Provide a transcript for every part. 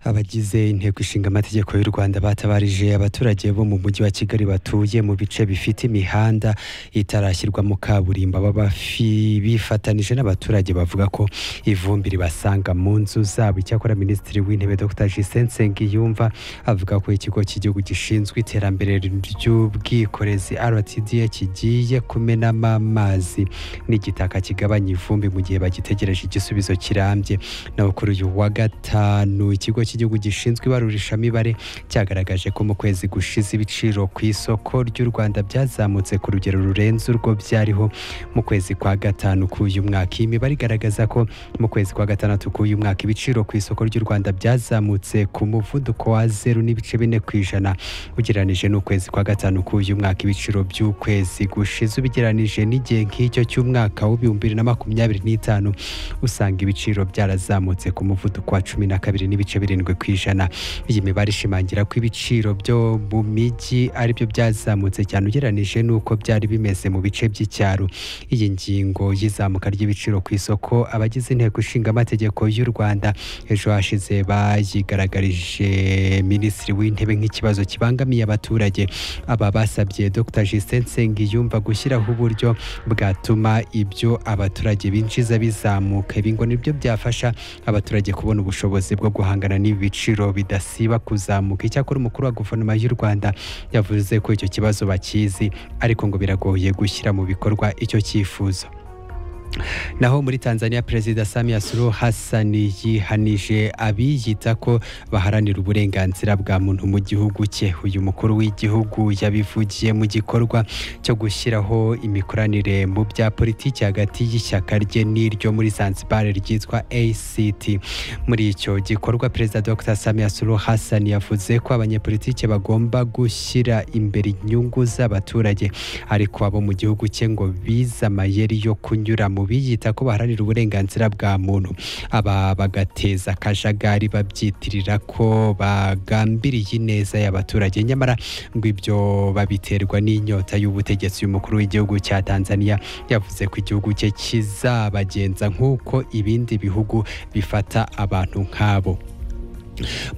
abagize inteko ishinga amategeko y'u rwanda batabarije abaturage bo mu mujyi wa kigali batuye mu bice bifite imihanda itarashyirwamo kaburimbo baba bafi- bifatanije n'abaturage bavuga ko ivumbi ribasanga mu nzu zabo icyakora minisitiri w'intebe dr justin nsengiyumva avuga ko ikigo cy'igihugu gishinzwe iterambere ry'ubwikorezi rtda kigiye kumenamo amazi n'igitaka kigabanya ivumbi mu gihe bagitegereje igisubizo kirambye naho kuri uyu wa gatanu ikigo cy'igihugu gishinzwe ibarurishamibare cyagaragaje ko mu kwezi gushize ibiciro ku isoko ry'u rwanda byazamutse ku rugero rurenze urwo byariho mu kwezi kwa gatanu k'uyu mwaka iyi mibare igaragaza ko mu kwezi kwa gatandatu k'uyu mwaka ibiciro ku isoko ry'u rwanda byazamutse ku muvuduko wa zeru n'ibice bine ku ijana ugereranije n'ukwezi kwa gatanu k'uyu mwaka ibiciro by'ukwezi gushize ubigereranije n'igihe nk'icyo cy'umwaka w'ibihumbi bibiri na makumyabiri n'itanu usanga ibiciro byarazamutse ku muvuduko wa cumi na kabiri n'ibice birindwi ku ijana iyi mibare ishimangira ko ibiciro byo mu mijyi aribyo byazamutse cyane ugereranije n'uko byari bimeze mu bice by'icyaro iyi ngingo y'izamuka ry'ibiciro ku isoko abagize inteko ishinga amategeko y'u rwanda ejo hashize bayigaragarije minisitiri w'intebe nk'ikibazo kibangamiye abaturage aba basabye dr justin nsengiyumva gushyiraho uburyo bwatuma ibyo abaturage binjiza bizamuka ibi ngo nibyo byafasha abaturage kubona ubushobozi bwo guhangana n'ibi biciro bidasiba kuzamuka icyakora umukuru wa guverinoma y'u rwanda yavuze ko icyo kibazo bakizi ariko ngo biragoye gushyira mu bikorwa icyo cyifuzo naho muri tanzania perezida samia suluhu hassan yihanije abiyita ko baharanira uburenganzira bwa muntu mu gihugu cye uyu mukuru w'igihugu yabivugiye mu gikorwa cyo gushyiraho imikoranire mu bya politiki hagati y'ishyaka rye n'iryo muri zanzibar ryitwa act muri icyo gikorwa perezida dr samia suluhu hassan yavuze ko abanyepolitiki bagomba gushyira imbere inyungu z'abaturage ariko abo mu gihugu cye ngo bize amayeri yo kunyura mu biyita ko baharanira uburenganzira bwa muntu aba bagateza akajagari babyitirira ko bagambiriye ineza y'abaturage nyamara ngo ibyo babiterwa n'inyota y'ubutegetsi uyu mukuru w'igihugu cya tanzania yavuze ko igihugu cye kizabagenza nk'uko ibindi bihugu bifata abantu nk'abo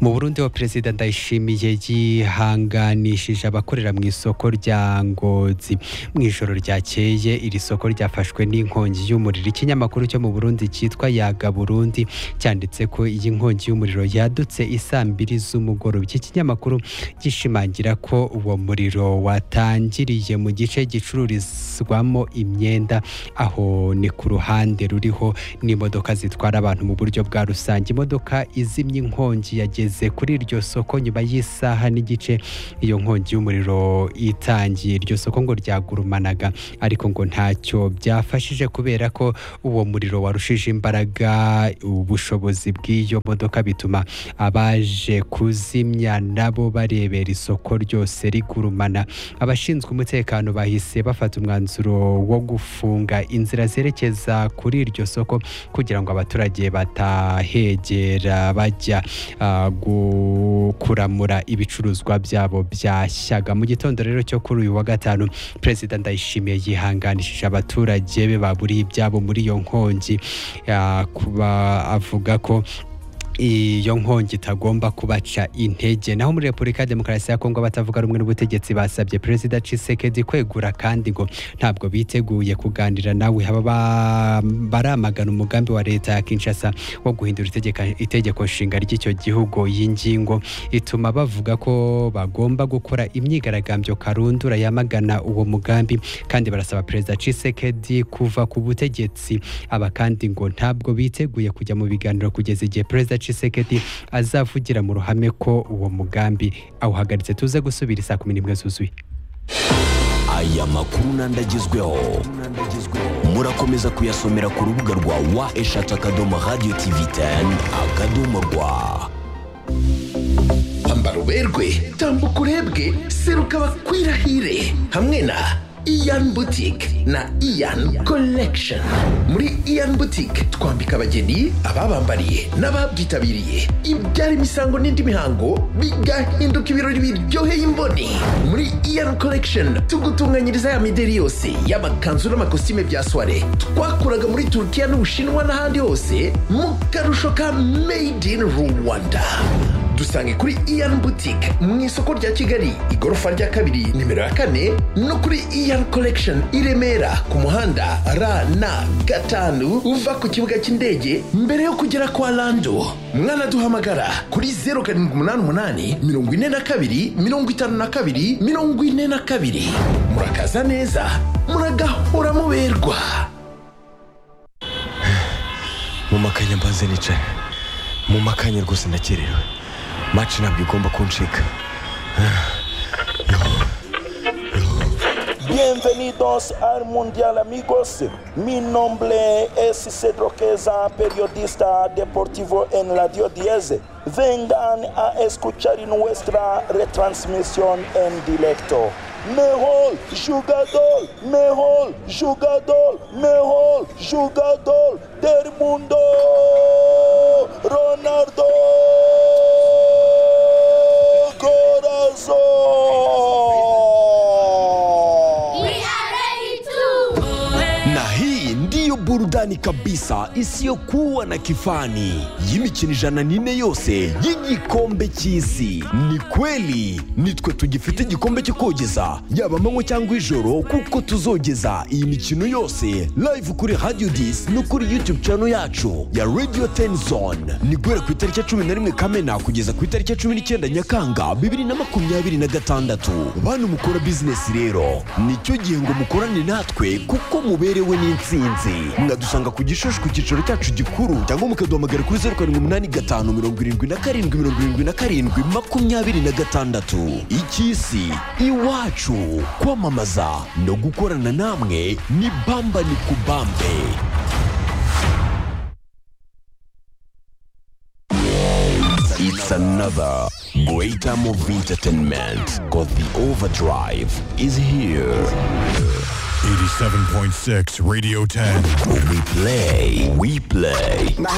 mu burundi wa perezida ndayishimiye yihanganishije abakorera mu isoko rya ngozi mu ijoro ryakeye iri soko ryafashwe n'inkongi y'umuriro ikinyamakuru cyo mu burundi cyitwa yaga burundi cyanditse ko iyi nkongi y'umuriro yadutse isaa mbiri z'umugoroba iki kinyamakuru gishimangira ko uwo muriro watangiriye mu gice gicururizwamo imyenda aho ni ku ruhande ruriho n'imodoka zitwara abantu mu buryo bwa rusange imodoka izimya inkongi yageze kuri iryo soko nyuma y'isaha n'igice iyo nkongi y'umuriro itangiye iryo soko ngo ryagurumanaga ariko ngo ntacyo byafashije kubera ko uwo muriro warushije imbaraga ubushobozi bw'iyo modoka bituma abaje kuzimya nabo barebera isoko ryose rigurumana abashinzwe umutekano bahise bafata umwanzuro wo gufunga inzira zerekeza kuri iryo soko kugira ngo abaturage batahegera bajya ah, gu- kuramura ibicuruzwa byabo byashyaga mu gitondo rero cyo kuri uyu wa gatanu perezida ndayishimiye yihanganishije abaturage be baburiye ibyabo muri iyo nkongi ah, kuba avuga ko iyo nkongi itagomba kubaca intege naho muri repubulika ya demokarasi ya kongo abatavuga rumwe n'ubutegetsi basabye perezida cisekedi kwegura kandi ngo ntabwo biteguye kuganira nawe haba ba- baramagana umugambi wa leta ya kinshasa wo guhindura itegeka- itegeko nshinga ry'icyo gihugu iyi ngingo ituma bavuga ko bagomba gukora imyigaragambyo karundura yamagana uwo mugambi kandi barasaba perezida cisekedi kuva ku butegetsi aba kandi ngo ntabwo biteguye kujya mu biganiro kugeza igihe perezida Tshisekedi azavugira mu ruhame ko uwo mugambi awuhagaritse tuze gusubira isaa kumi n'imwe zuzuye aya makuru n'andagezweho murakomeza kuyasomera ku rubuga rwa wa eshatu akadomo radiyo tivi teni akadomo rwa ambara uberwe tambuka urebwe seruka bakwirahire hamwe na iyan butike na iyan collection muri iyan butike twambika abageni ababambariye n'ababyitabiriye ibyara imisango n'indi mihango bigahinduka ibirori biryoheye imboni muri iyan collection tugutunganyiriza ya mideri yose y'amakanzu n'amakositime bya soiree twakuraga muri turukiya n'ubushinwa n'ahandi hose mu karusho ka made in rwanda dusange kuri iyan butike mu isoko rya kigali igorofa rya kabiri nimero ya kane no kuri iyan collection i remera ku muhanda rn gatanu uva ku kibuga cy'indege mbere yo kugera kwa lando mwanaduhamagara kuri zeru karindwi umunani umunani mirongo ine na kabiri mirongo itanu na kabiri mirongo ine na kabiri murakaza neza muragahora muberwa mu makanya mbanze nicaye mu makanya rwose ndakerewe maci ntabwo igomba kuncika Bienvenidos al Mundial amigos. Mi nombre es Cedro Queza, periodista deportivo en Radio 10. Vengan a escuchar nuestra retransmisión en directo. Mejor jugador, mejor jugador, mejor jugador del mundo, Ronaldo Corazón. na hii ndiyo burudani kabisa isiyokuwa na kifani y'imikino ijana n'ine yose y'igikombe cy'isi ni kweli nitwe tugifite igikombe cyo kogeza yaba amanywa cyangwa ijoro kuko tuzogeza iyi mikino yose live kuri radio dis no kuri youtube channel yacu ya radio ten zone ni guhera ku itariki ya cumi na rimwe kamena kugeza ku itariki ya cumi n'icyenda nyakanga bibiri na makumyabiri na gatandatu bantu mukora bizinesi rero nicyo gihe ngo mukorane natwe kuko muberewe n'insinzi mwadusanga ku gishushu ku cyicaro cyacu gikuru cyangwa mukaduhamagara kuri zeru karindwi umunani gatanu mirongo irindwi na karindwi mirongo irindwi na karindwi makumyabiri na gatandatu icy'isi iwacu kwamamaza no gukorana namwe ni bamba ni kubambe It's another great time of entertainment because the overdrive is here. 87.6 Radio 10. We play, we play.